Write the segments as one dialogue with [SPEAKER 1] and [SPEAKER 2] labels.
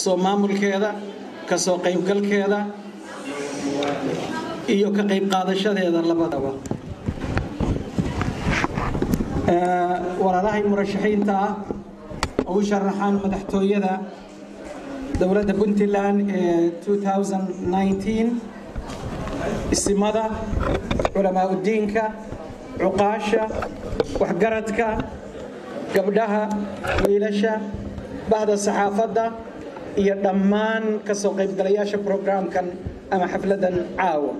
[SPEAKER 1] soo maamulkeeda ka soo qaybgalkeeda iyo ka qayb qaadashadeeda labadaba walaalahay murashaxiinta ah oo u sharaxaan madaxtooyada dowladda puntland ee 2019 isimada culamaa udiinka cuqaasha waxgaradka gabdhaha wiilasha bahda saxaafadda iyo dhammaan ka soo qaybgalayaasha programkan ama xafladan caawa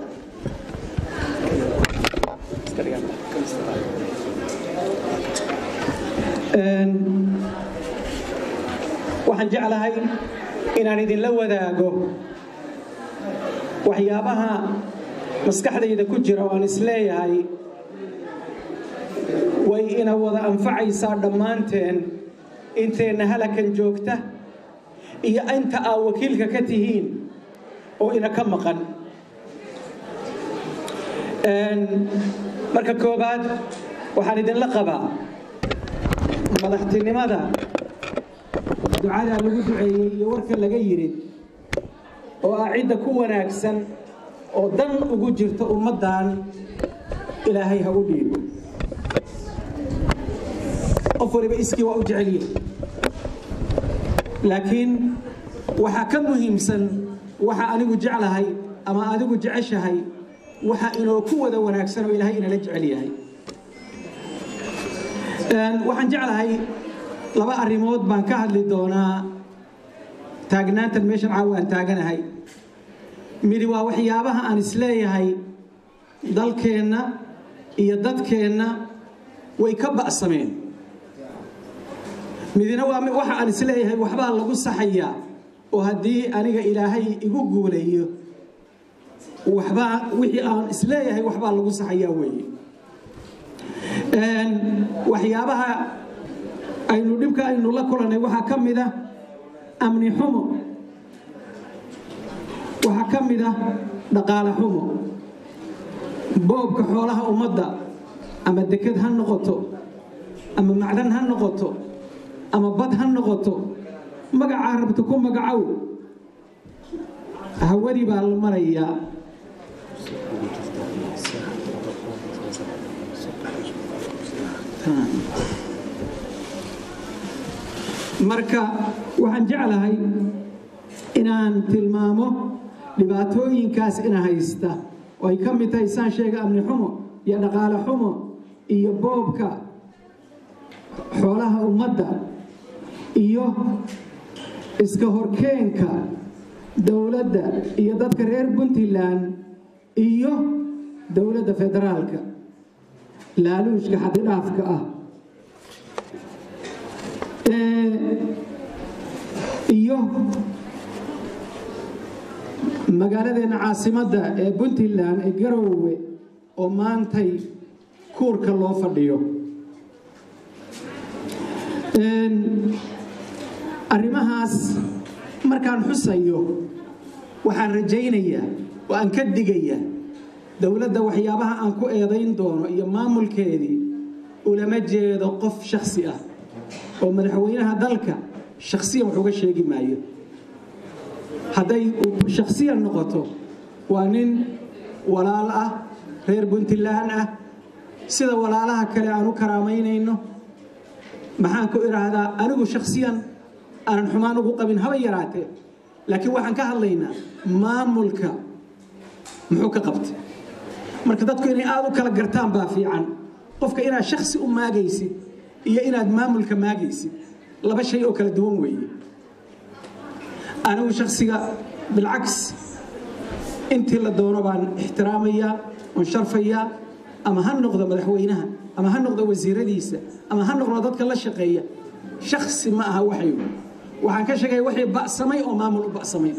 [SPEAKER 1] waxaan jeclahay inaan idinla wadaago waxyaabaha maskaxdayda ku jira oo aan isleeyahay way ina wada anfacaysaa dhammaanteen inteenna halakan joogta iyo inta aa wakiilka ka tihiin oo ina ka maqan marka koobaad waxaan idinla qabaa madaxtinimada ducadaa lagu duceeyey iyo warka laga yidhi oo ah cidda ku wanaagsan oo dan ugu jirta ummaddan ilaahay ha u dhiibo qof waliba iskii waa u jecelyihi laakiin waxaa ka muhiimsan waxa anigu jeclahay ama adigu jeceshahay waxa inoo ku wada wanaagsan oo ilaahay inala jecel yahay waxaan jeclahay laba arrimood baan ka hadli doonaa taagnaantan meeshan caawa aan taaganahay midi waa waxyaabaha aan isleeyahay dalkeenna iyo dadkeenna way ka ba'sameen midina waa waxa aan isleeyahay waxbaa lagu saxayaa oo haddii aniga ilaahay igu guulayo waxbaa wixii aan isleeyahay waxbaa lagu saxayaa weeye waxyaabaha aynu dhibka aynu la kulannay waxaa ka mid ah amni xumo waxaa ka mid ah dhaqaale xumo boobka xoolaha ummadda ama deked ha noqoto ama macdan ha noqoto ama bad ha noqoto magacaa rabta ku magacow hawadi baa la marayaa marka waxaan jeclahay inaan tilmaamo dhibaatooyinkaas ina haysta oo ay ka mid tahay saan sheega amni xumo iyo dhaqaale xumo iyo boobka xoolaha ummadda iyo iska horkeenka dowladda iyo dadka reer puntland iyo dowladda federaalka laaluushka xadidhaafka ah iyo magaaladeena caasimadda ee puntland ee garowe oo maantay kuurka loo fadhiyo arrimahaas markaan xusayo waxaan rajaynayaa oo aan ka digaya dowladda waxyaabaha aan ku eedayn doono iyo maamulkeedii ulama jeedo qof shaksi ah oo madaxweynaha dalka shaksiyan wax uga sheegi maayo hadday shaksiyan noqoto waa nin walaal ah reer puntland ah sida walaalaha kale aan u karaamaynayno maxaan ku idhaahdaa anigu shaksiyan aanan xumaan ugu qabin haba yaraatee laakiin waxaan ka hadlaynaa maamulka muxuu ka qabtay marka dadku inay aada u kala gartaan baa fiican qofka inaad shaksi u maagaysid iyo inaad maamulka maagaysid laba shay oo kala duwan weeye anigu shaksiga bilcaks intii la doono baan ixtiraamayaa oon sharfayaa ama ha noqdo madaxweynaha ama ha noqdo wasiiradiisa ama ha noqdo dadka la shaqeeya shaksi ma aha waxay waxaan ka sheegaya waxay ba'samay oo maamul u ba'samay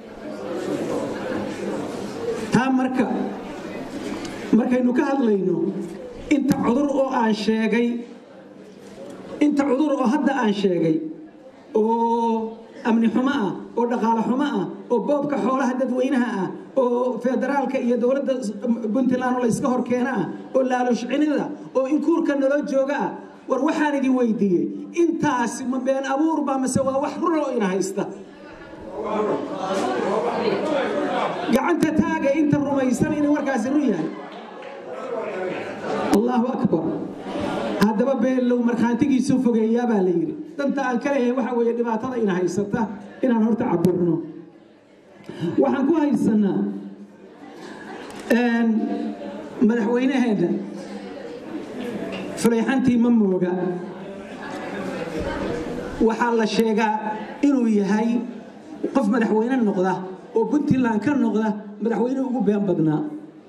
[SPEAKER 1] taa marka markaynu ka hadlayno inta cudur oo aan sheegay inta cudur oo hadda aan sheegay oo amni xumo ah oo dhaqaale xumo ah oo boobka xoolaha dadweynaha ah oo federaalka iyo dowladda puntland oo layska hor keena ah oo laalushcinida oo inkuurka naloo jooga ah war waxaan idin weydiiyey intaasi ma been abuur baa mase waa wax run oo ina haysta gacanta taaga inta rumaysan inay warkaasi run yahay allahu akbar haddaba beellow markhaantigiisu fogeeyaa baa la yidhi danta aan ka leeyahay waxa weeye dhibaatada ina haysata inaan horta cabirno waxaan ku haysanaa madaxweynaheenna fulayxantii ma mooga waxaa la sheegaa inuu yahay qof madaxweyne noqda oo puntland ka noqda madaxweyne ugu been badnaa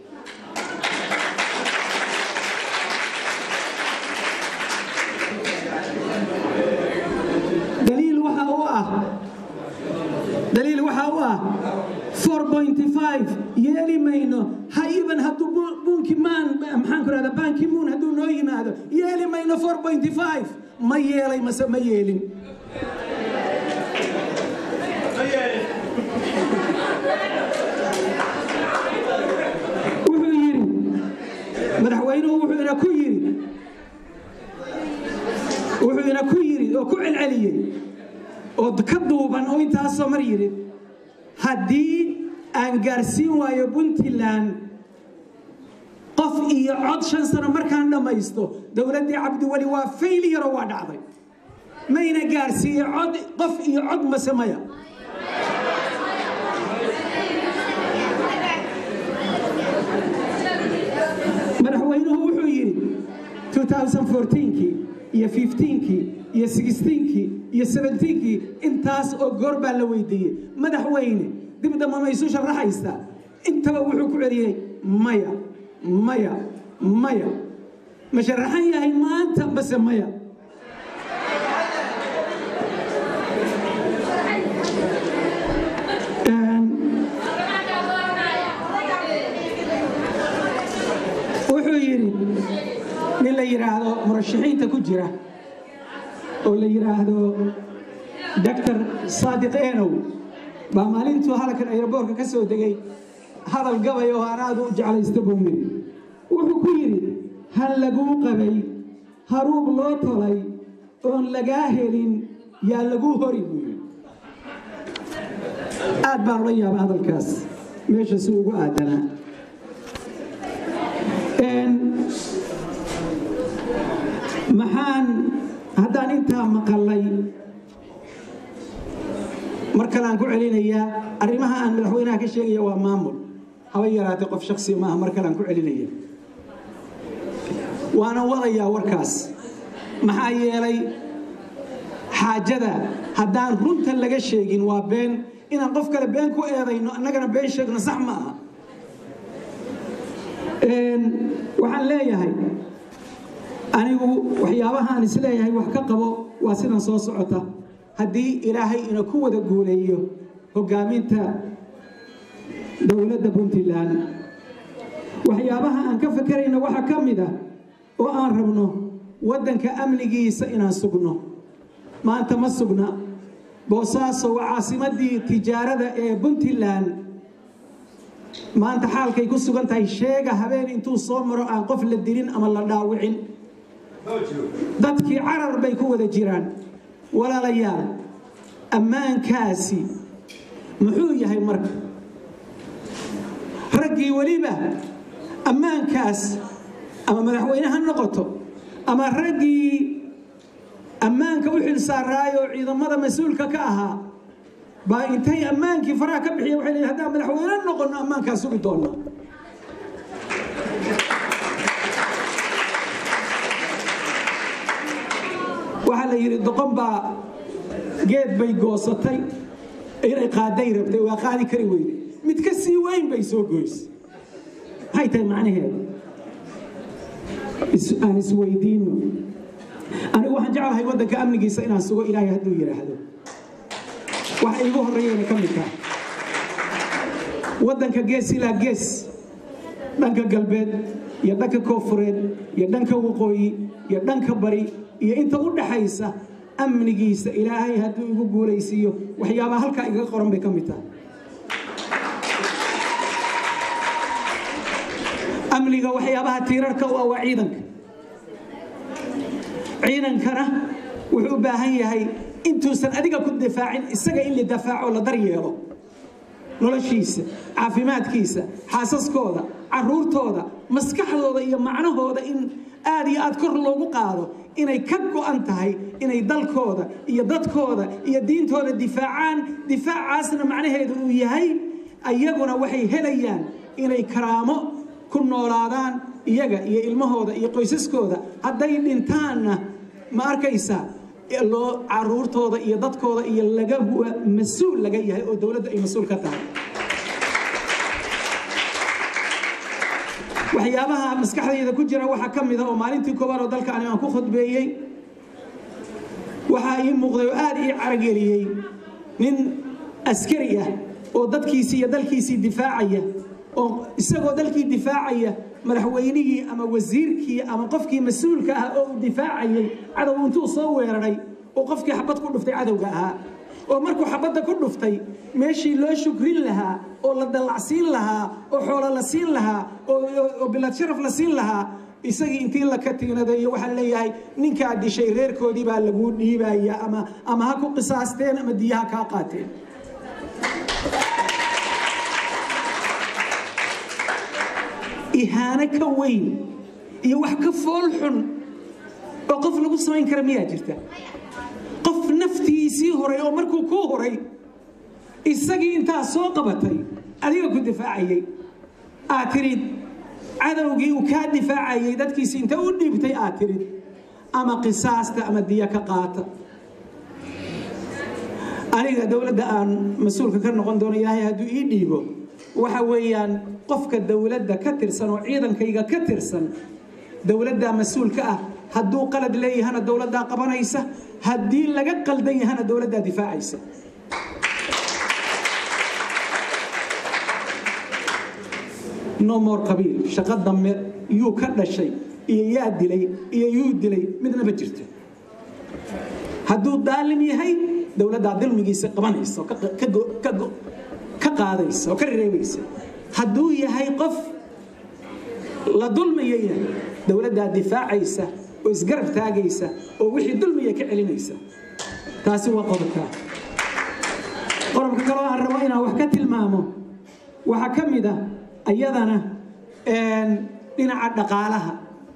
[SPEAKER 1] daliil waxa u ah daliil waxa u ah 4.5 yeeli mayno ha iban hadduu bunki maan maxaan ku rahdaa banki moon hadduu noo yimaado yeeli mayno 4.5 ma yeelay mase ma yeelin wuxuu yidhi madaxweynuhu wuxuu ina ku yidhi wuxuu ina ku yidhi oo ku celceliyey oo ka duuban oo intaasoo mar yidhi haddii aan gaarsiin waayo puntland qof iyo cod shan sano markaan dhammaysto dowladdii cabdiweli waa fayliyaroo waa dhacday mayna gaarsiiye cod qof iyo cod mase maya madaxweynuhu wuxuu yidhi 2014kii iyo 15kii iyo 16kii iyo 17kii intaas oo goor baa la weydiiyey madaxweyne dib damba ma isu sharaxaysaa intaba wuxuu ku celiyey maya maya maya ma sharaxan yahay maanta base maya wuxuu yidhi nin la yidhaahdo murashaxiinta ku jira oo la yidhaahdo doctor saadiq enow baa maalintuu halkan aeroboorka ka soo degay hadal gabay oo aan aada u jeclaysta buu yidhi wuxuu ku yidhi hal laguu qabay haruub loo tolay oon lagaa helin yaa laguu hori buu yidhi aad baan ula yaaba hadalkaas meesha si ugu aadanaa maxaan haddaan intaa maqalay mar kale aan ku celinayaa arrimaha aan madaxweynaha ka sheegaya waa maamul haba yaraatay qof shaksi maaha mar kale aan ku celinaya waana wadayaa warkaas maxaa yeelay xaajada haddaan runta laga sheegin waa been inaan qof kale been ku eedayno annagana been sheegno sax ma aha waxaan leeyahay anigu waxyaabahaan isleeyahay wax ka qabo waa sidan soo socota haddii ilaahay ina ku wada guuleeyo hogaaminta dowladda puntland waxyaabaha aan ka fakerayna waxaa ka mid ah oo aan rabno waddanka amnigiisa inaan sugno maanta ma sugna boosaaso waa caasimaddii tijaarada ee puntland maanta xaalkay ku sugan tahay sheega habeen intuu soo maro aan qof la dilin ama la dhaawicin dadkii carar bay ku wada jiraan walaalayaal ammaankaasi muxuu yahay marka raggii weliba ammaankaas ama madaxweyne ha noqoto ama raggii ammaanka u xilsaaraayo ciidamada mas-uulka ka ahaa baa intay ammaankii faraha ka bixiya waxay leeyihin haddaan madaxweyne noqonno ammaankaa sugi doonnaa waxaa la yidhi doqon baa geed bay goosatay inay qaaday rabtay waa qaadi kari weyde mid ka sii weyn bay soo goysay maxay tahay macnaheedu aan isweydiino anigu waxaan jeclahay waddanka amnigiisa inaan sugo ilaahay hadduu yidhaahdo waxa iigu horreeyayna ka mid tahay waddanka gees ilaa gees dhanka galbeed iyo dhanka koofureed iyo dhanka waqooyi iyo dhanka bari iyo inta u dhaxaysa amnigiisa ilaahay hadduu igu guulaysiiyo waxyaabaha halkaa igaga qoran bay ka mid tahay amniga waxyaabaha tiirarka u ah waa ciidanka ciidankana wuxuu u baahan yahay intuusan adiga ku difaacin isaga in la dafaaco la daryeelo noloshiisa caafimaadkiisa xaasaskooda caruurtooda maskaxdooda iyo macnahooda in aad iyo aad kor loogu qaado inay ka go'an tahay inay dalkooda iyo dadkooda iyo diintooda difaacaan difaacaasna macnaheedu uu yahay ayaguna waxay helayaan inay karaamo ku noolaadaan iyaga iyo ilmahooda iyo qoysaskooda hadday dhintaanna ma arkaysaa loo caruurtooda iyo dadkooda iyo laga mas-uul laga yahay oo dowladda ay mas-uul ka tahay waxyaabaha maskaxdayda ku jira waxaa ka mida oo maalintii koobaad oo dalka ani aan ku khudbeeyey waxaa ii muuqday oo aad ii carageliyey nin askari ah oo dadkiisii iyo dalkiisii difaacaya oo isagoo dalkii difaacaya madaxweynihii ama wasiirkii ama qofkii mas-uulka ah oo uu difaacayay cadow intuu soo weeraray oo qofkii xabad ku dhuftay cadowga ahaa oo markuu xabadda ku dhuftay meeshii loo shukrin lahaa oo la dallacsiin lahaa oo xoolo la siin lahaa oo bilad sharaf la siin lahaa isagii intii la ka tiinadeeyo waxaa leeyahay ninkaa dishay reerkoodii baa laguu dhiibaya ama ama ha ku qisaasteen ama diyaha kaa qaateen ihaano ka weyn iyo wax ka fool xun oo qof lagu samayn kara miyaa jirta qof naftiisii horay oo markuu kuu horay isagii intaa soo qabatay adiga ku difaacayay aad tirid cadowgii uu kaa difaacayay dadkiisi inta u dhiibtay aad tirid ama qisaasta ama diya ka qaata aniga dowladda aan mas-uulka ka noqon doono ilaahay hadduu ii dhiibo waxa weeyaan qofka dowladda ka tirsan oo ciidankayga ka tirsan dowladdaa mas-uulka ah hadduu qalad leeyahana dowladdaa qabanaysa haddii laga qaldan yahana dowladdaa difaacaysa no more qabiil shaqo dambe yuu ka dhashay iyo yaa dilay iyo yuu dilay midna ma jirto hadduu daalim yahay dowladdaa dilmigiisa qabanaysa ka qaadaysa oo ka reebaysa hadduu yahay qof la dulmiya yahay dowladdaa difaacaysa oo isgarab taagaysa oo wixii dulmiya ka celinaysa taasi waa qodobka qodobka kaloo aan rabo inaan wax ka tilmaamo waxaa ka mid a ayadana dhinaca dhaqaalaha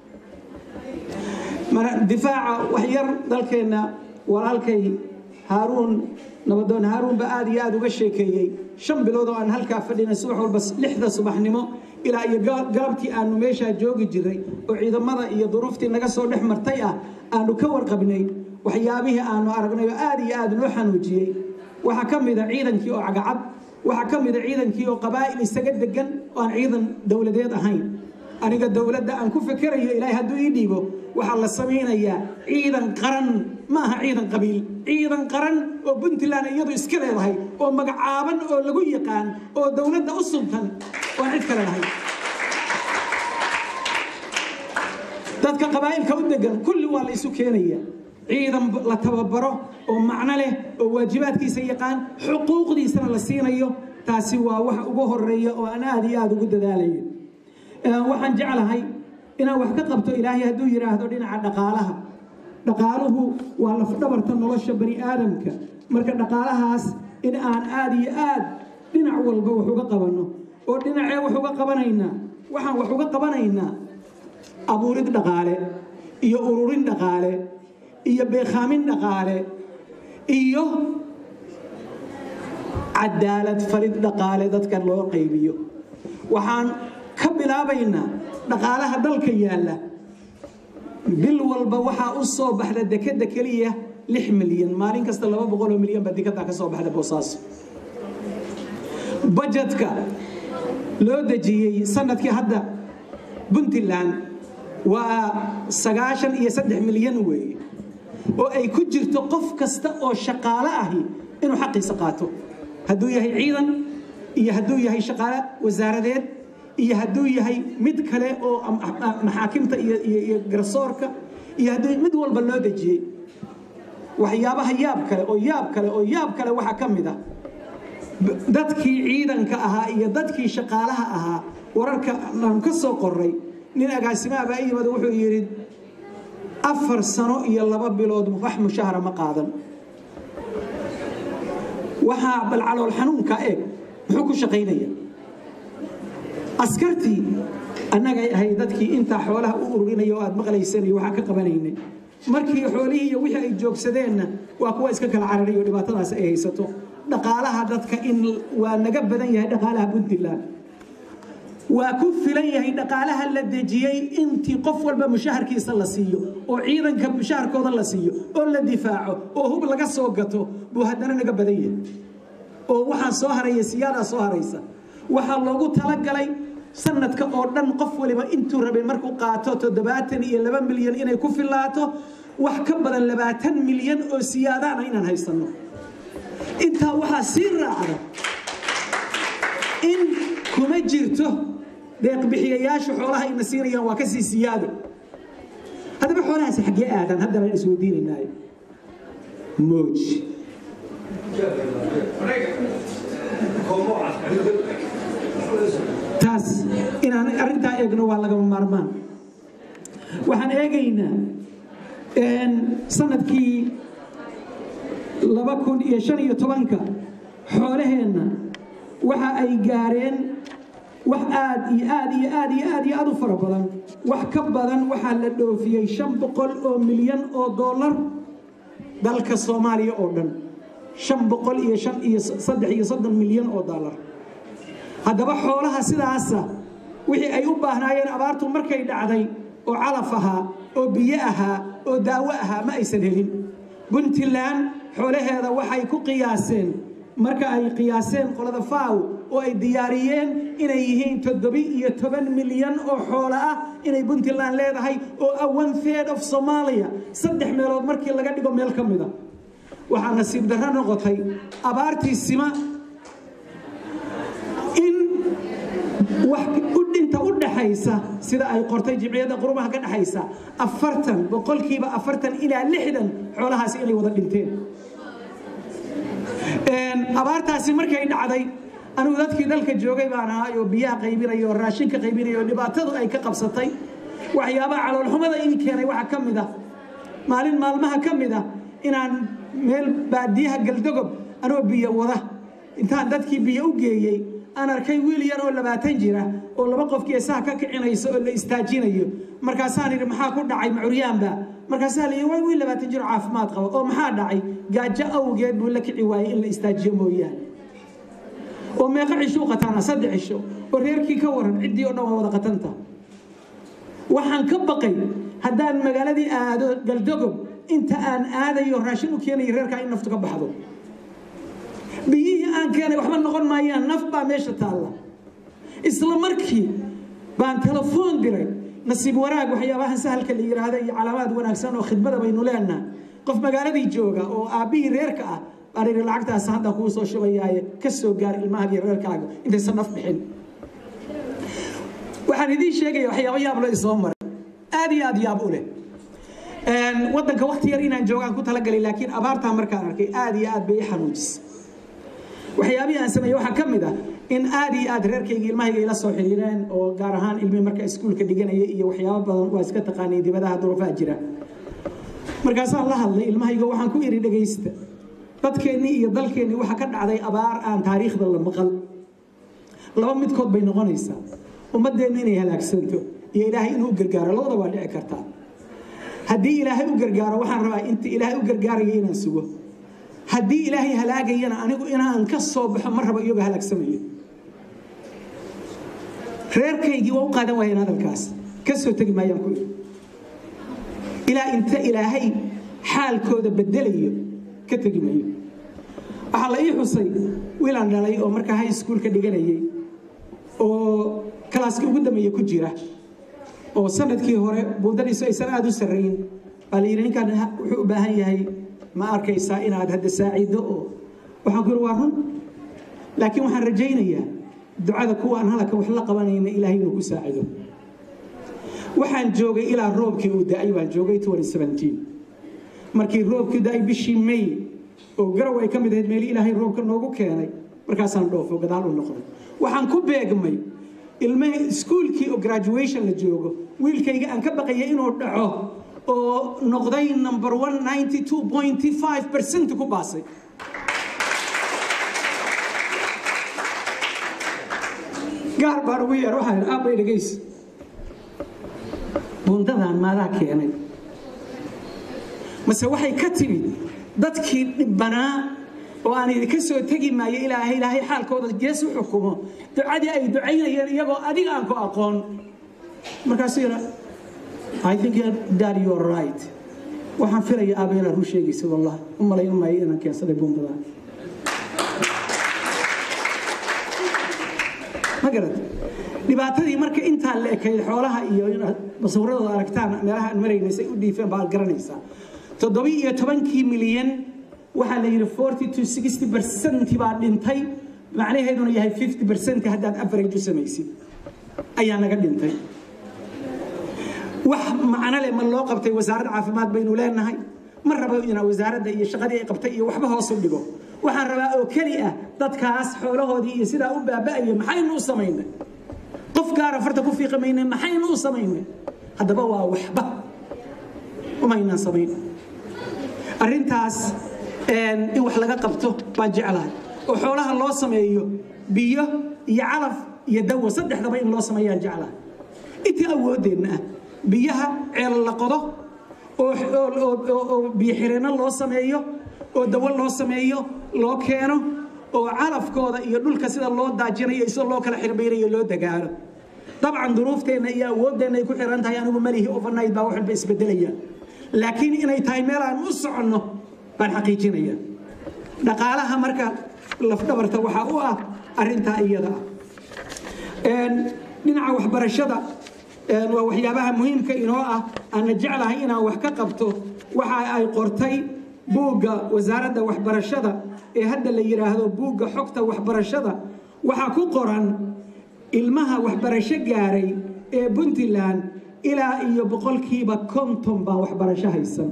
[SPEAKER 1] difaaca waxyar dalkeenna walaalkay haaruun nabadoon haaruun ba aad iyo aad uga sheekeeyey shan bilood oo aan halkaa fadhinay subax walba lixda subaxnimo ilaa iyo galabtii aanu meeshaa joogi jiray oo ciidamada iyo duruuftii naga soo dhex martay ah aanu ka warqabnay waxyaabihii aanu aragnay oo aad iyo aad noo xanuujiyey waxaa ka mida ciidankii oo cagacad waxaa ka mida ciidankii oo qabaa'il isaga degan oo aan ciidan dowladeed ahayn aniga dowladda aan ku fikerayo ilaahay hadduu ii dhiibo waxaa la samaynayaa ciidan qaran ma aha ciidan qabiil ciidan qaran oo puntland iyadu iska leedahay oo magacaaban oo lagu yaqaan oo dowladda u suntan oo aan cid kale lahayn dadka qabaa'ilka u degan kulli waa la isu keenaya ciidan la tababaro oo macno leh oo waajibaadkiisa yaqaan xuquuqdiisana la siinayo taasi waa wax ugu horeeya oo aan aad iyo aad ugu dadaalayo waxaan jeclahay inaan wax ka qabto ilaahay hadduu yidhaahdo dhinaca dhaqaalaha dhaqaaluhu waa lafdhabarta nolosha bani aadamka marka dhaqaalahaas in aan aad iyo aad dhinac walba wax uga qabanno oo dhinacee wax uga qabanaynaa waxaan wax uga qabanaynaa abuurid dhaqaale iyo ururin dhaqaale iyo beekhaamin dhaqaale iyo cadaalad falid dhaqaale dadka loo qaybiyo waxaan ka bilaabaynaa dhaqaalaha dalka yaalla bil walba waxaa u soo baxda dekeda keliya lix milyan maalin kasta laba boqoloo milyan baa dekedaa ka soo baxda boosaaso bajetka loo dejiyey sanadkii hadda puntland waa sagaashan iyo saddex milyan weeye oo ay ku jirto qof kasta oo shaqaalo ahi inuu xaqiisa qaato hadduu yahay ciidan iyo hadduu yahay shaqaale wasaaradeed iyo hadduu yahay mid kale oo maxaakimta iyo garsoorka iyo hadduu mid walba loo dejiyey waxyaabaha yaab kale oo yaab kale oo yaab kale waxaa ka mid ah dadkii ciidanka ahaa iyo dadkii shaqaalaha ahaa wararka aan ka soo qoray nin agaasimaha baa yimid wuxuu yidhi afar sano iyo laba bilood wax mushahara ma qaadan waxaa bal calool xanuunka eeg muxuu ku shaqaynaya askartii annagay ahay dadkii intaa xoolaha u ururinaya oo aad maqlayseen iyo waxaa ka qabanaynay markii xoolihii iyo wixii ay joogsadeenna waa kuwa iska kala cararay oo dhibaatadaas ay haysato dhaqaalaha dadka in waa naga badan yahay dhaqaalaha puntland waa ku filan yahay dhaqaalaha la dejiyey intii qof walba mushaharkiisa la siiyo oo ciidanka mushaharkooda la siiyo oo la difaaco oo hub laga soo gato buu haddana naga badan yahay oo waxaa soo haraya siyaadaa soo haraysa waxaa loogu talagalay sanadka oo dhan qof waliba intuu rabay markuu qaato toddobaatan iyo laba milyan inay ku filaato wax ka badan labaatan milyan oo siyaadaana inaan haysanno intaa waxaa sii raacda in kuma jirto deeqbixiyayaashu xoolaha ayna siinayaan waa kasii siyaado haddaba xoolahaasi xaggee aadaan haddana isweydiinaynaayo mooj taas inaan arrintaa eegno waa lagama maarmaan waxaan eegaynaa sanadkii laba kun iyo shan iyo tobanka xoolaheenna waxa ay gaareen wax aad iyo aad iyo aad iyo aad iyo aad u fara badan wax ka badan waxaa la dhoofiyey shan boqol oo milyan oo dollar dalka soomaaliya oo dhan shan boqol iyo shan iyo saddex iyo soddon milyan oo dollar haddaba xoolaha sidaasa wixii ay u baahnaayeen abaartu markay dhacday oo calaf ahaa oo biyo ahaa oo daawo ahaa ma aysan helin puntland xoolaheeda waxay ku qiyaaseen marka ay qiyaaseen qolada faaw oo ay diyaariyeen inay yihiin toddobi iyo toban milyan oo xoolo ah inay puntland leedahay oo ah one third of somalia saddex meelood markii laga dhigo meel ka mida waxaa nasiib darro noqotay abaartii sima in wax udhinta u dhaxaysa sida ay qortay jimciyadda qurumaha ka dhexaysa afartan boqolkiiba afartan ilaa lixdan xoolahaasi inay wada dhinteen abaartaasi markay dhacday anigu dadkii dalka joogay baan ahay oo biyaha qaybinaya oo raashinka qaybinaya oo dhibaatadu ay ka qabsatay waxyaabaha caloolxumada ii keenay waxaa ka mid ah maalin maalmaha ka mid ah inaan meel baadiyaha galdogob anoo biyo wada intaan dadkii biyo u geeyey aan arkay wiil yar oo labaatan jira oo laba qof geesaha ka kicinayso oo la istaajinayo markaasaan idhi maxaa ku dhacay macuryaanba markaasaa la yidhi waa wiil labaatan jir oo caafimaad qaba oo maxaa dhacay gaajo awgeed buu la kici waayey in la istaajiyo mooyaane oo meeqa cisho u qataana saddex cisho oo reerkii ka waran ciddii oo dhan waa wada qatanta waxaan ka baqay haddaan magaaladii aado galdogob inta aan aadayo raashin u keenayo reerkaa in naftu ka baxdo biyihii aan keenay waxba noqon maayaan naf baa meesha taalla isla markii baan telefoon diray nasiib wanaag waxyaabahan sahalka la yidhaahda iyo calaamaad wanaagsan oo khidmada baynu leenaha qof magaaladii jooga oo aabbihii reerka ah baan idhi lacagtaas hadda kuu soo shubayaaye ka soo gaar ilmahagii reerkaaga intaysan naf bixin waxaan idiin sheegaya waxyaabo yaab lo isoo maray aad iyo aad yaab u leh waddanka wakti yar inaan joogaan ku talagalay laakiin abaartaa markaan arkay aad iyo aad bay i xanuujisay waxyaabihii aan sameeyey waxaa ka mid ah in aad iyo aad reerkayga ilmahayga ila soo xiriireen oo gaar ahaan ilmihii marka iskuulka dhiganaya iyo waxyaabo badan waa iska taqaanay dibadaha duruufaha jira markaasaan la hadlay ilmahayga waxaan ku idhi dhegaysta dadkeennii iyo dalkeennii waxaa ka dhacday abaar aan taariikhda la maqal laba midkood bay noqonaysaa ummaddeennu inay halaagsanto iyo ilaahay inuu u gargaaro labada waa dhici kartaa haddii ilaahay u gargaaro waxaan rabaa inta ilaahay u gargaaraya inaan sugo haddii ilaahay halaagayana anigu inaan ka soo baxo ma rabo iyagoo halaagsamayo reerkaygii waa u qaadan waayeen hadalkaas ka soo tegi maayaan ku iri ilaa inta ilaahay xaalkooda bedelayo ka tegi maayo waxaa la ii xusay wiilaan dhalay oo markaa high schoolka dhiganayay oo kalaaskii ugu dambeeye ku jira oo sanadkii hore buundadiisu aysan aada u sarrayn baa la yidhi ninkaan wuxuu u baahan yahay ma arkaysaa inaad hadda saacido oo waxaan ku yidhi waa run laakiin waxaan rajaynayaa ducada kuwaan halaka wax la qabanayna ilaahay inuu ku saacido waxaan joogay ilaa roobkii uu da-ay baan joogay markii roobkii da-ay bishii may oo garow ay ka mid ahayd meeli ilaahay roobka noogu keenay markaasaan dhoofo gadaal u noqday waxaan ku beegmay ilmaha iskuulkii oo graduation la joogo wiilkayga aan ka baqaya inuu dhaco oo noqday number one ninety two pointy five percent ku baasay gaar baan ugu yeer waxaa yidhi aabbay dhegays buundadan maadaa keenay mase waxay ka timid dadkii dhibbanaa oo aan idinka soo tegi maayo ilaahay ilaahay xaalkooda gees u xukumo ducadii ay ducaynayeen iyagoo adiga aan ku aqoon markaasuu yidha I think that you are right waxaan filaya aaba inaad run sheegaysid wallah u malayn maayo inaan keensaday buundadan ma garad dhibaatadii marka intaa la ekayd xoolaha iyo inaad masawradooda aragtaan meelaha aan maraynay say u dhiifeen baad garanaysaa toddobi iyo tobankii milyan waxaa la yidhi forty to sixty percent baa dhintay macnaheeduna yahay fifty percent haddaad average u samaysid ayaa naga dhintay wax macno leh ma loo qabtay wasaaradda caafimaad baynu leenahay ma rabo inaa wasaaradda iyo shaqadii ay qabtay iyo waxba hoos u dhigo waxaan rabaa oo keli ah dadkaas xoolahoodii iyo sidaa u baaba'aya maxaynu u samaynay qof gaara farta ku fiiqi maynay maxaynu u samaynay haddaba waa waxba umaynaan samayn arrintaas in wax laga qabto baan jeclahay oo xoolaha loo sameeyo biyo iyo calaf iyo dawo saddexdaba in loo sameeyaan jeclahay intii awooddeenna ah biyaha ceel la qodo oo biyo xireenno loo sameeyo oo dawo loo sameeyo loo keeno oo calafkooda iyo dhulka sida loo daajinayo sida loo kala xirbaynayo loo dagaalo dabcan duruufteenna iyo awooddeenna ay ku xiran tahay anigu malihi overnight baa waxba isbedelaya laakiin inay tahay meel aan u soconno baan xaqiijinaya dhaqaalaha marka lafdhabarta waxaa u ah arrintaa iyada ah dhinaca waxbarashada waa waxyaabaha muhiimka inoo ah aana jeclahay inaan wax ka qabto waxa ay qortay buugga wasaaradda waxbarashada ee hadda la yidhaahdo buugga xogta waxbarashada waxaa ku qoran ilmaha waxbarasho gaaray ee puntland ilaa iyo boqolkiiba konton baan waxbarasho haysan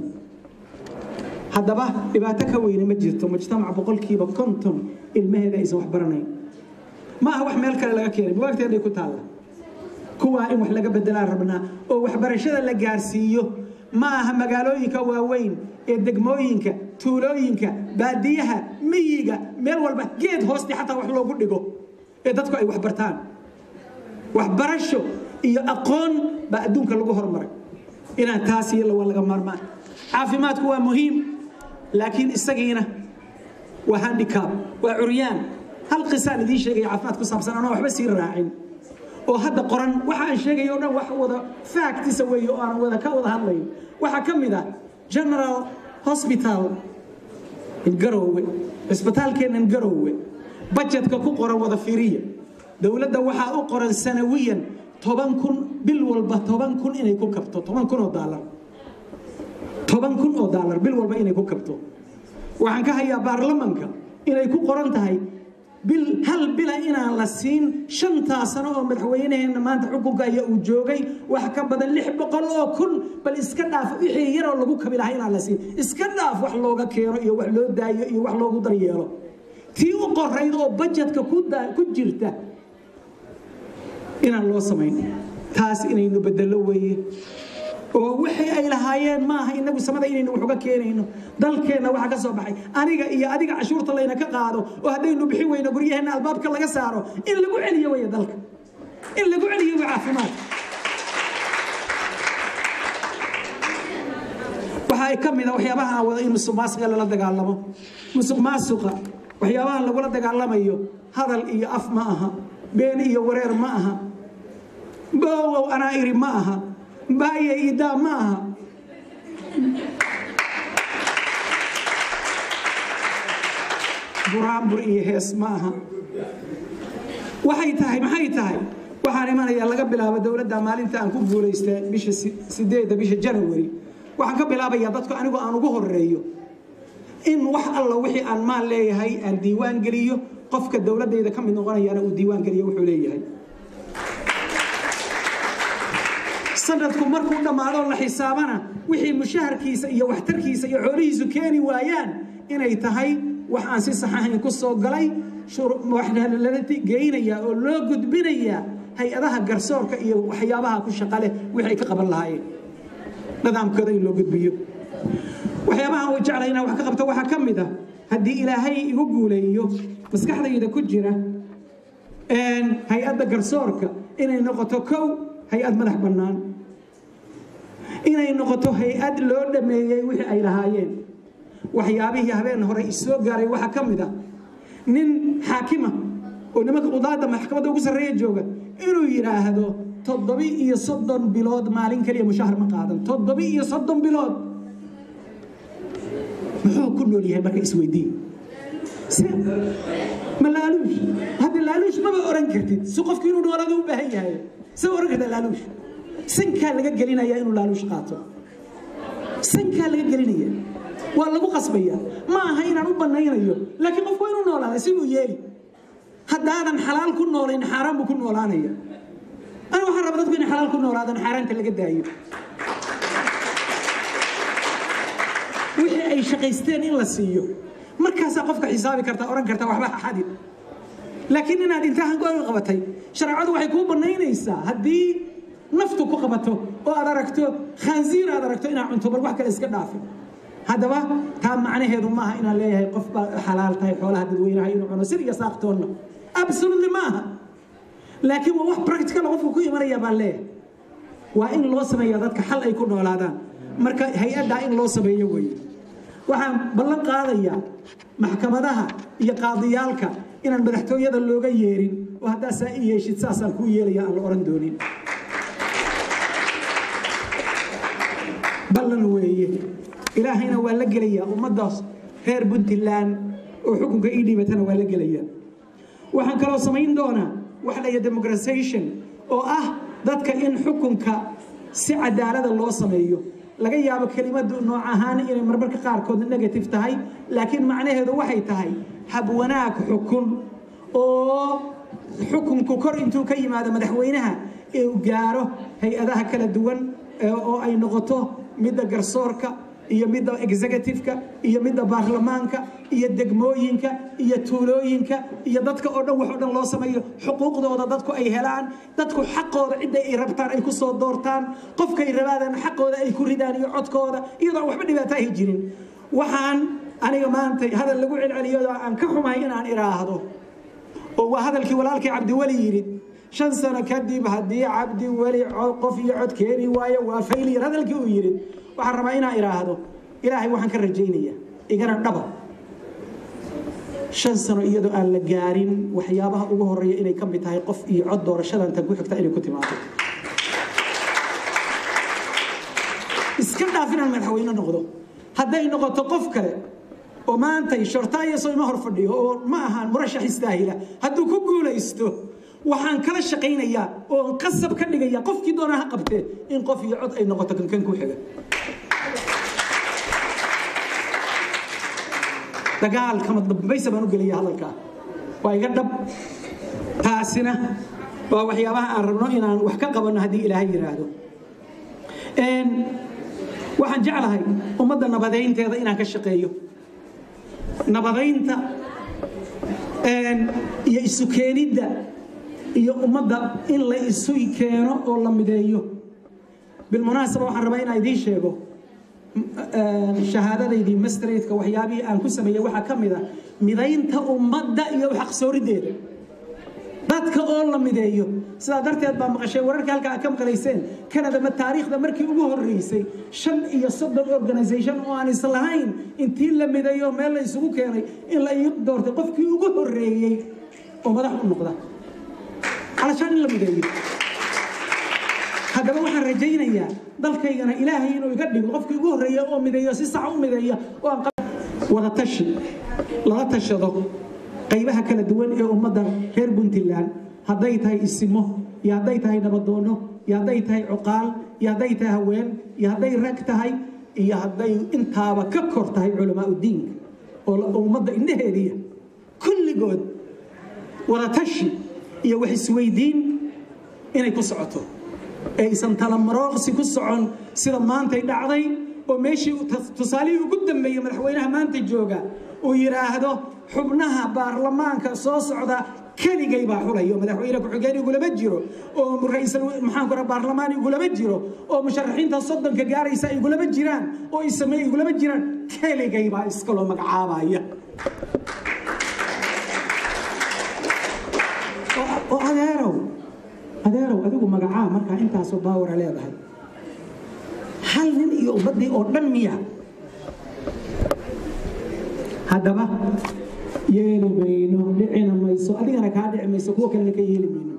[SPEAKER 1] haddaba dhibaato ka weyne ma jirto mujtamac boqolkiiba konton ilmaheeda aysan waxbaranayn ma aha wax meel kale laga keenay buwaagteenay ku taalla kuwaa in wax laga bedelaan rabnaa oo waxbarashada la gaarsiiyo ma aha magaalooyinka waaweyn ee degmooyinka tuulooyinka baadiyaha miyiga meel walba geed hoosti xataa wax loogu dhigo ee dadku ay waxbartaan waxbarasho iyo aqoon baa adduunka lagu hormaray inaan taas iyo waa laga maarmaan caafimaadku waa muhiim laakiin isagiina waa handicab waa curyaan hal qisaan idiin sheegaya caafimaad ku saabsan anoo waxba sii raacin oo hadda qoran waxa aan sheegay o dhan wax wada factisa weeye oo aan wada ka wada hadlayn waxaa ka mid ah general hospital in garowe cisbitaalkeennan garowe bajetka ku qoran wada fiiriya dowladda waxaa u qoran sanawiyan toban kun bil walba toban kun inay ku kabto toban kun oo daalar toban kun oo daalar bil walba inay ku kabto waxaan ka hayaa baarlamanka inay ku qoran tahay bil hal bila inaan la siin shantaa sano oo madaxweynaheenna maanta xukunka ayaa uu joogay wax ka badan lix boqol oo kun bal iska dhaaf wixii yaroo lagu kabi lahaa inaan la siin iska dhaaf wax looga keeno iyo wax loo daayo iyo wax loogu daryeelo tii u qorayd oo bajetka ku jirta inaan loo samayn taas inaynu bedello weeye oo wixii ay lahaayeen maaha inagu samada inaynu wax uga keenayno dalkeenna waxa ka soo baxay aniga iyo adiga cashuurta layna ka qaado oo haddaynu bixi weyno guryaheenna albaabka laga saaro in lagu celiyo weye dalka in lagu celiyo way caafimaad waxa ay ka mid a waxyaabaha aan wada in musuq maasuqa lala dagaalamo musuq maasuqa waxyaabaha lagula dagaalamayo hadal iyo af ma aha been iyo wareer ma aha boowow anaa iri ma aha baaye idaa ma aha buraanbur iyo hees ma aha waxay tahay maxay tahay waxaan imanayaa laga bilaabo dowladda maalinta aan ku guulaystay bisha sideedda bisha janawari waxaan ka bilaabayaa dadku anigu aan ugu horeeyo in wax alla wixii aan maal leeyahay aan diiwaan geliyo qofka dowladdayda ka mid noqonayaana uu diiwaan geliyo wuxuu leeyahay sanadku markuu dhammaado la xisaabana wixii mushaharkiisa iyo waxtarkiisa iyo xoolihiisu keeni waayaan inay tahay wax aan si saxahayn ku soo galay lala geynayaa oo loo gudbinayaa hay-adaha garsoorka iyo waxyaabaha ku shaqaleh wixay ka qaban lahaayeen nidaamkooda in loo gudbiyo waxyaabaha way jeclay inaan wax ka qabto waxaa ka mid ah haddii ilaahay igu guuleeyo maskaxdayda ku jira hay-adda garsoorka inay noqoto kow hay-ad madax bannaan inay noqoto hay-ad loo dhameeyey wixii ay lahaayeen waxyaabihii habeen hore isoo gaaray waxaa ka mid ah nin xaakima oo nimanka qudaadda maxkamadda ugu sarreeya jooga inuu yidhaahdo toddobi iyo soddon bilood maalin keliya mushahar ma qaadan toddobi iyo soddon bilood muxuu ku nool yahay marka isweydiin ma laaluush hadda laaluush maba oran kartid si qofku inuu noolada u baahan yahay sa oran karta laaluush sankaa laga gelinaya inuu laaluush qaato sankaa laga gelinaya waa lagu qasbaya ma aha inaan u banaynayo laakiin qofku waa inuu noolaada siduu yeeli haddaadan xalaal ku noolayn xaaraan buu ku noolaanaya ani waxaan raba dadku inay xalaal ku noolaadaan xaaraanta laga daayo wixii ay shaqaysteen in la siiyo markaasaa qofka xisaabi karta oran karta waxba xadin laakiin inaad intahan gool qabatay shareecadu waxay kuu banaynaysaa haddii naftu ku qabato oo aad aragto khaansiir aad aragto inaad cunto bal wax kale iska dhaafin haddaba taa macnaheedu maaha inaan leeyahay qof baa xalaal tahay xoolaha dadweynaha inuu cuno sir iyo saaqtoonna absolutely ma aha laakiin waa wax practical qofku ku imanaya baan leeyahay waa in loo sameeya dadka xal ay ku noolaadaan marka hay-addaa in loo sameeyo weeye waxaan ballan qaadayaa maxkamadaha iyo qaadiyaalka inaan madaxtooyada looga yeerin oo haddaa saa i yeeshid saasaan kuu yeelaya aan la oran doonin ballan weeye ilaahayna waa la gelayaa ummaddaas reer puntland oo xukunka ii dhiibatana waa la gelayaa waxaan kaloo samayn doonaa waxa la yidhaha democratization oo ah dadka in xukunka si cadaalada loo sameeyo laga yaabo kelimadu nooc ahaan inay marmarka qaarkood negative tahay laakiin macnaheedu waxay tahay hab wanaag xukun oo xukunku kor intuu ka yimaado madaxweynaha uu gaaro hay-adaha kala duwan oo ay noqoto midda garsoorka iyo midda executive-ka iyo midda baarlamaanka iyo degmooyinka iyo tuulooyinka iyo dadka oo dhan wax oo dhan loo sameeyo xuquuqdooda dadku ay helaan dadku xaqooda cidda ay rabtaan ay ku soo doortaan qofkay rabaadaan xaqooda ay ku ridaan iyo codkooda iyadoo waxba dhibaato ahi jirin waxaan aniga maanta hadal lagu celceliyado aan ka xumahay inaan idhaahdo oo waa hadalkii walaalkii cabdiweli yidhi shan sano kadib haddii cabdiweli qof iyo cod keeni waayo waa fayliyar hadalkii uu yidhi waxaan rabaa inaan idhaahdo ilaahay waxaan ka rajaynayaa igana dhaba shan sano iyadoo aan la gaarin waxyaabaha ugu horeeya inay ka mid tahay qof iyo cod doorashadan tan ku xigta inay ku timaado iska dhaaf inaan madaxweyne noqdo hadday noqoto qof kale oo maantay shortaayaso ima hor fadhiyo oo ma ahaan murashax istaahila hadduu ku guulaysto waxaan kala shaqaynayaa oo qasab ka dhigaya qofkii doona ha qabtee in qof iyo cod ay noqoto kankan ku xiga dagaalkama dambaysa baan u gelaya hadalkaa waa iga dhab taasina waa waxyaabaha aan rabno inaan wax ka qabanno haddii ilaahay yidhaahdo waxaan jeclahay ummadda nabadeynteeda inaan ka shaqeeyo nabadaynta iyo isu keenidda iyo ummadda in la isu keeno oo la mideeyo bilmunaasaba waxaan rabaa inaan idiin sheego shahaadadaydii mastratka waxyaabihii aan ku sameeyey waxaa ka mid a midaynta ummadda iyo xaqsoorideeda dadka oo la mideeyo sidaa darteed baa maqashay wararka halka aad ka maqlayseen canada ma taariikhda markii ugu horreysay shan iyo soddon organisation oo aan islahayn intii la mideeyo meel la isugu keenay in la ii doortay qofkii ugu horreeyey oo madax u noqda علشان لا مدير haddaba waxaan rajaynayaa dalkaygana ilaahay inuu iga dhigo qofkii ugu horreeya oo mideeyo si sax u mideeya oo aan wada tashi lala tashado qaybaha kala duwan ee ummadda reer puntland hadday tahay isimo iyo hadday tahay nabadoono iyo hadday tahay cuqaal iyo hadday tahay haween iyo hadday rag tahay iyo hadday intaaba ka kor tahay culamaa udiinka oo ummadda indhaheediya kulligood wada tashi iyo wax isweydiin inay ku socoto aysan talamarooqsi ku socon sida maantay dhacday oo meeshii tusaalihii ugu dambeeyey madaxweynaha maanta jooga uu yidhaahdo xubnaha baarlamaanka soo socda keligay baa xulayo madaxweyne ku-xigeen igulama jiro oo ra-iisul maxaan ku baarlamaan igulama jiro oo musharaxiinta soddonka gaaraysa igulama jiraan oo isame igulama jiraan keligay baa iskaloo magacaabaya oo adeerow adeerow adigu magacaa markaa intaasoo baawara leedahay hal nin iyo ummaddii oo dhan miya haddaba yeeli mayno dhicina mayso adigana kaa dhici mayso kuwa kalena ka yeeli mayno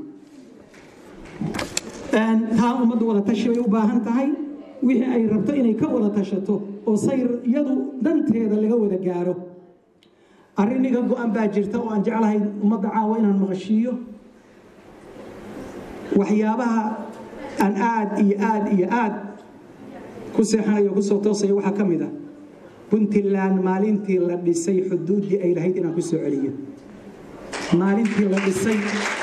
[SPEAKER 1] taa ummaddu wada tashi bay u baahan tahay wixii ay rabto inay ka wada tashato oo sayr iyadu danteeda laga wada gaaro arrin iga go-an baa jirta oo aan jeclahay ummadda caawa inaan maqashiiyo waxyaabaha aan aad iyo aad iyo aad ku seexanayo kusoo toosaya waxaa ka mid ah puntland maalintii la dhisay xuduuddii ay lahayd inaan ku soo celiyo maalintii la dhisay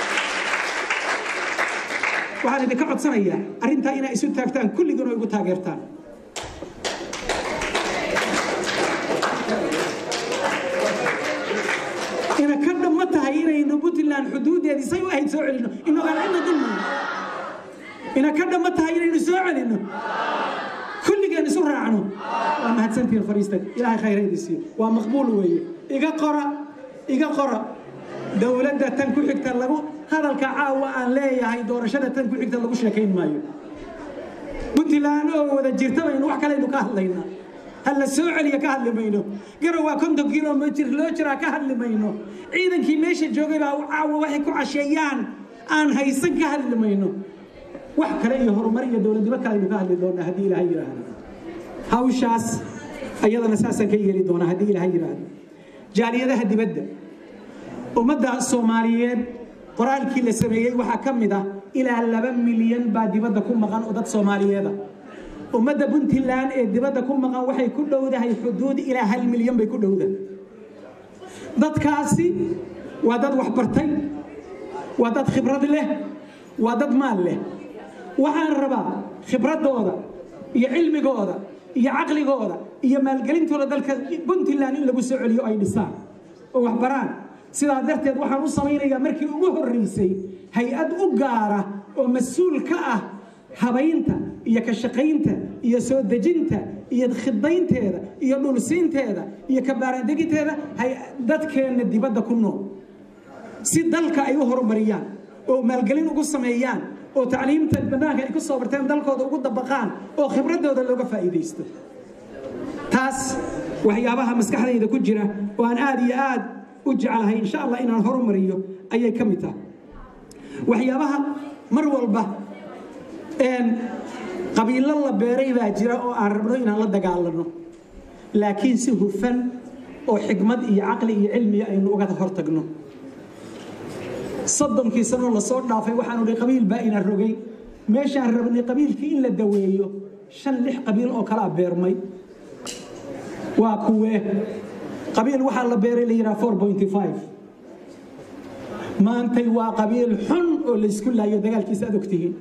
[SPEAKER 1] waxaan idinka codsanayaa arrintaa inaa isu taagtaan kulligiin oo igu taageertaan ina ka dhamma tahay inaynu puntland xuduuddeedii say u ahayd soo celino inoo aan cidna dulmayno ina ka dhamma tahay inaynu soo celino kulligeen isu raacno waa mahadsantihiin fariista ilaahay khayreedi siiyo waa maqbuul weeye iga qora iga qora dowladda tan ku xigta lagu hadalka caawa aan leeyahay doorashada tan ku xigta lagu sheekayn maayo puntland oo wada jirta baynu wax kalaynu ka hadlaynaa ha la soo celiya ka hadli mayno garow waa konton kilomitr loo jiraa ka hadli mayno ciidankii meesha joogay baa caawa waxay ku casheeyaan aan haysan ka hadli mayno wax kale iyo horumar iyo dowladnimo kalaynu ka hadli doonaa haddii ilaahay yidhaahdo hawshaas ayadana saasaan ka yeeli doonaa haddii ilaahay yidhaahdo jaaliyadaha dibadda ummadda soomaaliyeed qoraalkii la sameeyey waxaa ka mid ah ilaa laba milyan baa dibadda ku maqan oo dad soomaaliyeeda ummadda puntland ee dibadda ku maqan waxay ku dhowdahay xuduud ilaa hal milyan bay ku dhowdahay dadkaasi waa dad waxbartay waa dad khibrad leh waa dad maal leh waxaan rabaa khibradooda iyo cilmigooda iyo caqligooda iyo maalgelintooda dalka puntland in lagu soo celiyo ay dhisaan oo waxbaraan sidaa darteed waxaan u samaynayaa markii ugu horreysay hay-ad u gaara oo mas-uul ka ah habaynta iyo ka shaqaynta iyo soo dejinta iyo khidaynteeda iyo dhulsiinteeda iyo kabaaraandeginteeda dadkeenna dibadda ku nool si dalka ay u horumariyaan oo maalgelin ugu sameeyaan oo tacliimta banaanka ay ku soo barteen dalkooda ugu dabaqaan oo khibradooda looga faa'iidaysto taas waxyaabaha maskaxdayda ku jira oo aan aad iyo aad u jeclahay insha allah inaan horumariyo ayay ka mid tahay waxyaabaha mar walba qabiilo la beeray baa jira oo aan rabno inaan la dagaalano laakiin si hufan oo xikmad iyo caqli iyo cilmiya aynu uga hortagno soddonkii sanoo lasoo dhaafay waxaanu hi qabiil baa ina rogay meeshaan rabnay qabiilkii in la daweeyo shan lix qabiil oo kalaa beermay waa kuwee qabiil waxaa la beeray la yidhaha four pointy five maantay waa qabiil xun oo laysku laayo dagaalkiisa aad ogtihiin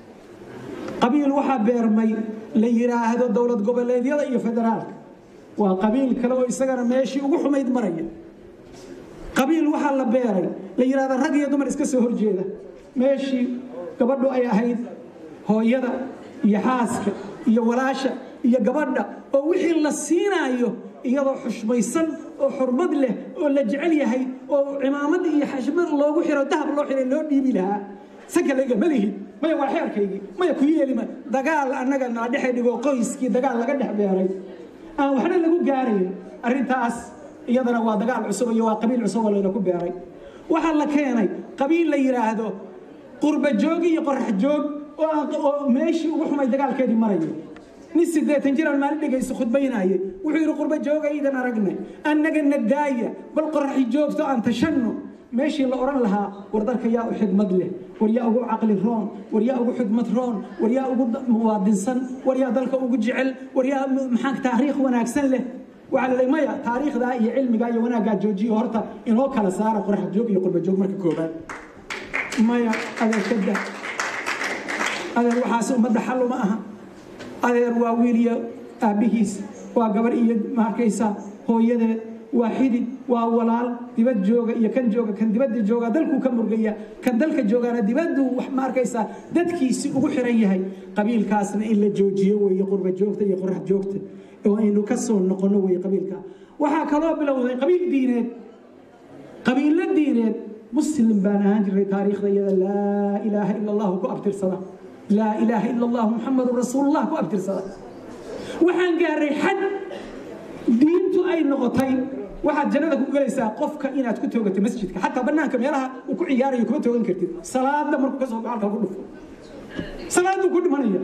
[SPEAKER 1] qabiil waxaa beermay la yidhaahdo dowlad goboleedyada iyo federaalka waa qabiil kale oo isagana meeshii ugu xumayd maraya qabiil waxaa la beeray la yidhahdo rag iyo dumar iska soo horjeeda meeshii gabadhu ay ahayd hooyada iyo xaaska iyo walaasha iyo gabadha oo wixii la siinaayo iyadoo xushmaysan oo xurmad leh oo la jecel yahay oo cimaamad iyo xashmad loogu xiro dahab loo xiray loo dhiibi lahaa sanka layga malihid maya waa xeerkaygii maya ku yeelima dagaal annaga nala dhexe dhigo qoyskii dagaal laga dhex beeray aan waxna lagu gaarayn arrintaas iyadana waa dagaal cusub iyo waa qabiil cusub oo layna ku beeray waxaa la keenay qabiil la yidhaahdo qurba joog iyo qorax joog oo meeshii ugu xumay dagaalkeedii marayo nin sideetan jiraan maalin dhegayso khudbaynaaye wuxuu yidhi qurba joogaydan aragnay annagana daaya bal qoraxi joogto aan tashanno meeshii la odhan lahaa war dalka yaa u xigmad leh war yaa ugu caqli roon war yaa ugu xigmad roon war yaa ugu muwaadinsan war yaa dalka ugu jecel war yaa maxaa taariikh wanaagsan leh waxaa lalay maya taariikhdaa iyo cilmigaa iyo wanaaggaa joojiyo horta inoo kala saara qorax joog iyo qurba joog marka koobaad maya adeer kada adeer waxaas ummadda xal uma aha adeer waa wiil iyo aabbihiis waa gabar iyo maarkaysa hooyadeed waa xidid waa walaal dibad jooga iyo kan jooga kan dibadda jooga dalkuu ka murgaya kan dalka joogaana dibadduu wax ma arkaysaa dadkiisi ugu xiran yahay qabiilkaasna in la joojiyo weeye qurba joogta iyo qorax joogta oo aynu ka soo noqonno weeye qabiilka waxaa kaloo bilowday qabiil diineed qabiilo diineed muslim baan ahaan jiray taariikhda iyada laa ilaaha ila allahu ku abtirsada laa ilaaha ila allahu muxamadun rasuulullah ku abtirsada waxaan gaaray xad diintu ay noqotay waxaad jannada ku gelaysaa qofka inaad ku toogato masjidka xataa bannaanka meelaha uu ku ciyaarayo kuma toogan kartid salaada markuu ka soo baxo halkaa ku dhufo salaaduu ku dhimanaya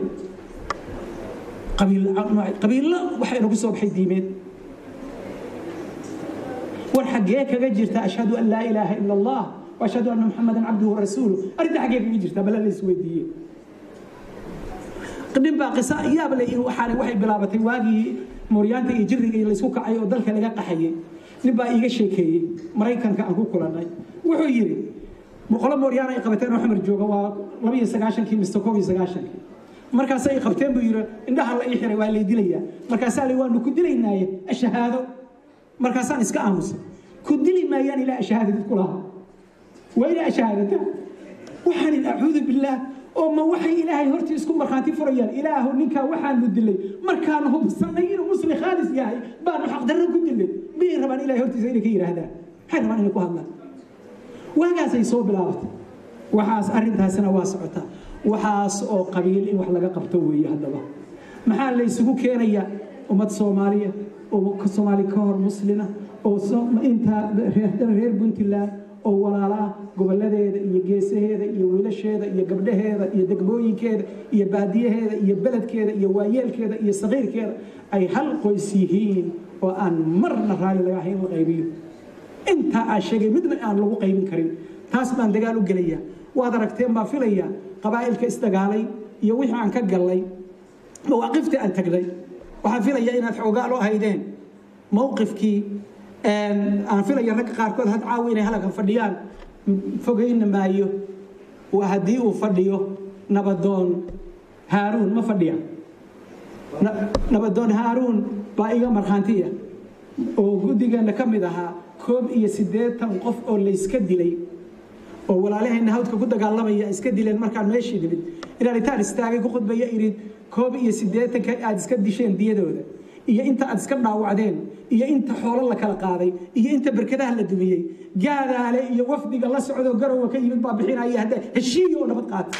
[SPEAKER 1] qabiillo waxaa inagu soo baxay diimeed war xaggee kaga jirta ashhadu an laa ilaaha ila allah wa ashhadu anna muxamadan cabduhu rasuulu arrinta xaggee kaga jirta bala la isweydiiye nin baa qisa yaab le waxaana waxay bilaabatay waagii mooryaanta iyo jirriga iyo laysku kacay oo dalka laga qaxayay nin baa iiga sheekeeyey maraykanka aan ku kulannay wuxuu yidhi boqolo mooryaan ay qabateen oo xamar jooga waa laba iyo sagaashankii mise koob iyo sagaashankii markaas ay qabteen buu yidhi indhaha la ii xiray waa lay dilayaa markaasaa li waanu ku dilaynaaye ashahaado markaasaan iska aamusay ku dili maayaan ilaa ashahaadadid ku lahaa waa ilaa ashahaadata waxaan idhi acuudu billaah oo ma waxay ilaahay hortii isku markhaati furayaan ilaahu ninkaa waxaanu dilay markaan hubsanay inuu muslim khaalis yahay baanu xaqdarro ku dilay miyay rabaan ilahay hortiisa inay ka yidhaahdaan maxay rabaan inay ku hadlaan waagaasay soo bilaabatay waxaas arrintaasina waa socotaa waxaas oo qabiil in wax laga qabto weeye haddaba maxaa la isugu keenayaa ummad soomaaliya oo soomaali ka hor muslina oo intaa reer puntland oo walaalo ah gobolladeeda iyo geesaheeda iyo wiilasheeda iyo gabdhaheeda iyo degmooyinkeeda iyo baadiyaheeda iyo beledkeeda iyo waayeelkeeda iyo saqiirkeeda ay hal qoys yihiin oo aan marna raalli laga ahayn la qaybiyo intaa aa sheegay midna aan lagu qaybin karin taas baan dagaal u gelaya waad aragteen baa filaya qabaa'ilka isdagaalay iyo wixii aan ka gallay mawaaqiftii aan tagnay waxaan filaya inaad xoogaalo ahaydeen mowqifkii aan filaya ragga qaarkood had caawi inay halkan fadhiyaan fogayna maayo waa haddii uu fadhiyo nabadoon haaruun ma fadhiya nabadoon haaruun baa iga markhaantiya oo guddigeenna ka mid ahaa koob iyo siddeetan qof oo layska dilay oo walaalaheenna hawdka ku dagaalamaya iska dileen markaan meeshii nimid inaan intaan istaagay ku khudbaya idhin koob iyo siddeetanka aad iska disheen diyadooda iyo inta aad iska dhaawacdeen iyo inta xoolo la kala qaaday iyo inta berkadaha la dumiyey gaadaale iyo wafdiga la socdoo garowa ka yimid baa bixinaya hadda heshiiya oo nabad qaata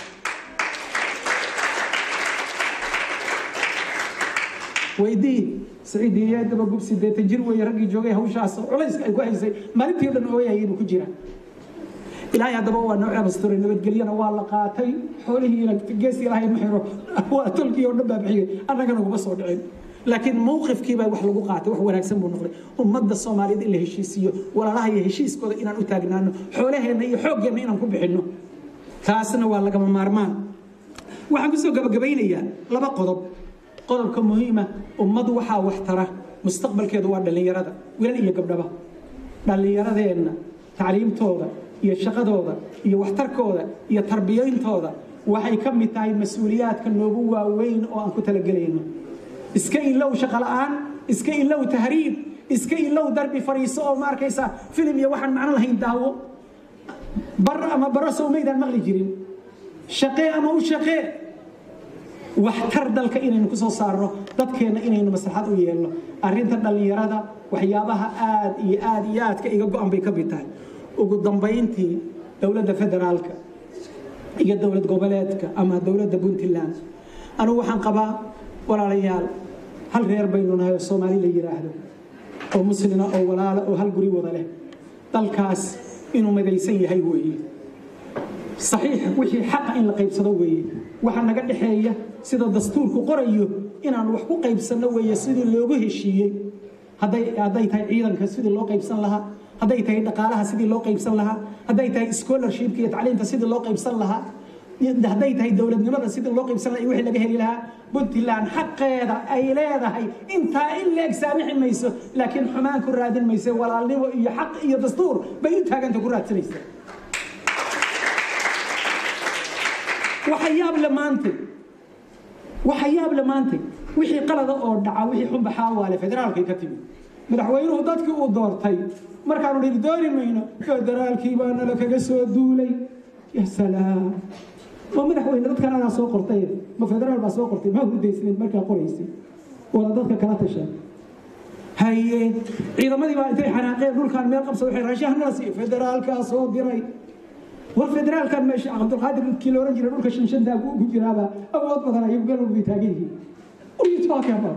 [SPEAKER 1] weydii saciid iyo daba gub sideetan jir weeye raggii joogay hawshaas culayska ay ku haysay maalintii o dhan ooyayay buu ku jira ilaahay haddaba waa noo cebasturay nabadgelyana waa la qaatay xoolihiina gees ilaahay ma xiro waa tolkii oo dhan baa bixiyey annagana uguma soo dhicin laakiin mowqifkii baa wax lagu qaatay wax wanaagsan buu noqday ummadda soomaaliyeed in la heshiisiiyo walaalaha iyo heshiiskooda inaan u taagnaano xoolaheenna iyo xooggeenna inaan ku bixinno taasna waa lagama maarmaan waxaan kusoo gabagabaynayaa laba qodob qodobka muhiima ummadu waxaa wax tara mustaqbalkeedu waa dhallinyarada wiilal iyo gabdhaba dhallinyaradeenna tacliimtooda iyo shaqadooda iyo waxtarkooda iyo tarbiyayntooda waxay ka mid tahay mas-uuliyaadka noogu waaweyn oo aan ku talagelayno iska ilow shaqo la'aan iska ilow tahriib iska ilow darbi fariiso oo ma arkaysaa filim iyo waxaan macno lahayn daawo bar ama baro sowmaydaan maqli jirin shaqee ama u shaqee waxtar dalka inaynu ku soo saarno dadkeenna inaynu maslaxad u yeelno arrinta dhallinyarada waxyaabaha aad iyo aad iyo aadka iga go-an bay ka mid tahay ugu dambayntii dowladda federaalka iyo dowlad goboleedka ama dowladda puntland anugu waxaan qabaa walaalayaal hal reer baynu nahay oo soomaali la yidhaahdo oo muslina oo walaala oo hal guri wada leh dalkaas inuu madaysan yahay weeye saxiix wixii xaqa in la qaybsado weeye waxa naga dhexeeya sida dastuurku qorayo inaan wax ku qaybsanno weeye sidii loogu heshiiyey hadday hadday tahay ciidanka sidii loo qaybsan lahaa hadday tahay dhaqaalaha sidii loo qaybsan lahaa hadday tahay scholarshipka iyo tacliinta sidii loo qaybsan lahaa hadday tahay dowladnimada sidii loo qaybsan lahaa iyo wixii laga heli lahaa puntland xaqeeda ay leedahay intaa in leeg saamixi mayso laakiin xumaan ku raadin mayse walaalnimo iyo xaq iyo dastuur bay u taaganta ku raadsanaysa waxa yaab le maantay waxa yaab le maantay wixii qalada oo dhaca wixii xunba xaawaale federaalkay ka timid madaxweynuhu dadkii uu doortay markaanu dhihi dooni mayno federaalkii baa nala kaga soo duulay ya salaam ma madaxweyne dadkan adaa soo qortay ma federaal baa soo qortay ma hurdaysnayd markaa qoraysay wada dadka kala tashaa haye ciidamadii baa intay xanaaqeen dhulkaan meel qabsa waxay raashahanala siiyo federaalkaa soo diray war federaalkan meesha cabdulqaadir kii la oran jiray dhulka shanshantaa ku jiraaba awood badan ayagu meel walbay taagan yihiin What are you talking about?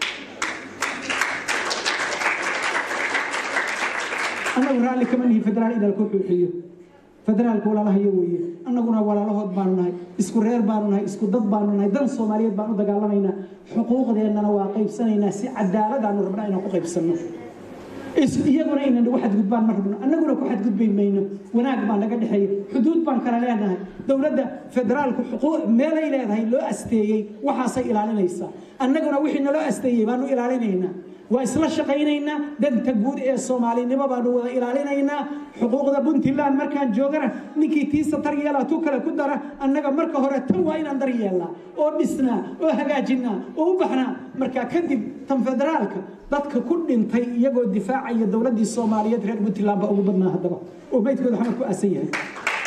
[SPEAKER 1] annagu raalli kama nihi federaal in dalku xuuxiyo federaalka walaalahayo weeye annaguna walaalahood baanu nahay isku reer baanu nahay isku dad baanu nahay dan soomaaliyeed baan u dagaalamaynaa xuquuqdeennana waa qaybsanaynaa si cadaaladaanu rabnaa inaan ku qaybsanno iyaguna inay nagu xadgudbaan ma rabno annaguna ku xadgudbay mayno wanaag baa naga dhexeeya xuduud baan kala leenahay dowladda federaalku xuquuq meelay leedahay loo asteeyey waxaasay ilaalinaysaa annaguna wixii naloo asteeyey baanu ilaalinaynaa waa isla shaqaynaynaa danta guud ee soomaalinimo baanu wada ilaalinaynaa xuquuqda puntland markaan joogana ninkii tiisa daryeela tu kale ku dara annaga marka hore tan waa inaan daryeelnaa oo dhisnaa oo hagaajinaa oo u baxnaa markaa kadib tan federaalka dadka ku dhintay iyagoo difaacaya dowladdii soomaaliyeed reer puntland baa ugu badnaa haddaba oo meydkooda xamar ku aasan yahay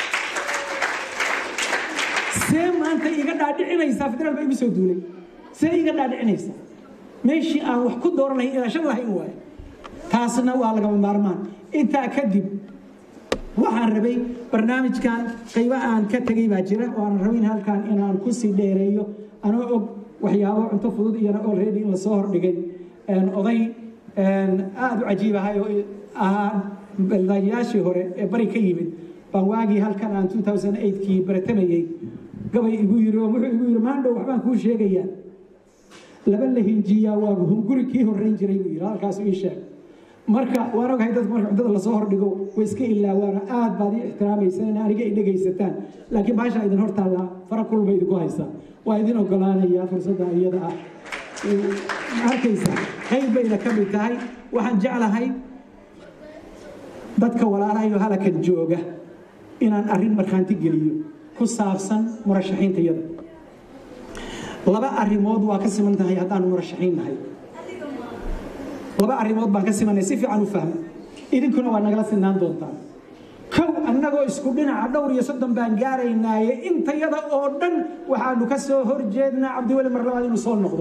[SPEAKER 1] see maanta iga dhaadhicinaysaa federaal baa igu soo duulay see iga dhaadhicinaysaa meeshii aan wax ku dooran lahayn ilaashan lahayn waaye taasna waa lagama maarmaan intaa kadib waxaan rabay barnaamijkan qaybo aan ka tegay baa jira oo aan rabin halkan inaan kusii dheereeyo anoo og waxyaabo cunto fudud iyana already in lasoo hordhigay oday aada u cajiib ahay oo ahaa baldayaashii hore ee bari ka yimid baan waagii halkan aan 2008kii baratamayey gabay igu yiri oo wuxuu igu yiri maandhow waxbaan kuu sheegayaa laba la hinjiyaa waa hunguri kii horreyn jiray buu yidhi halkaas ii sheeg marka waan ogahay dadku marka cuntada lasoo hordhigo way iska ilaawaana aad baad ii ixtiraamaysaan in aniga i dhegaysataan laakiin baasha idin hor taallaa fara kulba idinku haysaa waa idin ogolaanayaa fursadda iyada ah arkaysa qayb bayna ka mid tahay waxaan jeclahay dadka walaalahayo halakan jooga inaan arrin markhaanti geliyo ku saabsan murashaxiinta iyada laba arrimood waa ka siman tahay haddaanu murashaxiin nahay laba arrimood baan ka simanay si fiican u fahma idinkuna waa nagala sinaan doontaan kow annagoo isku dhinaca dhowr iyo soddon baan gaaraynaaye intayada oo dhan waxaanu ka soo horjeednaa cabdiweli mar labaad inuu soo noqdo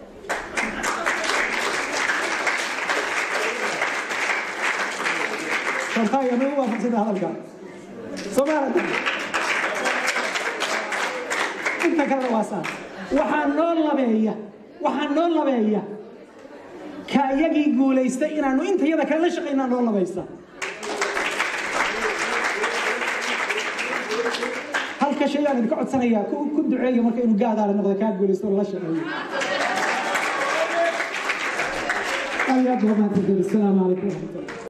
[SPEAKER 1] sortaaya ma u waafaqsada hadalka soomaalida inta kalena waa saa waxaa noo labeeya waxaa noo labeeya ka iyagii guulaystay inaanu intayada kale la shaqaynaa noo labaysa halka shay aan idinka codsanayaa ku duceeya marka inuu gaadaala noqdo kaa guulaysto oo la shaqeeyo aad iyo aad baa mahadsantahay asalaamu calaykum waraxmatullah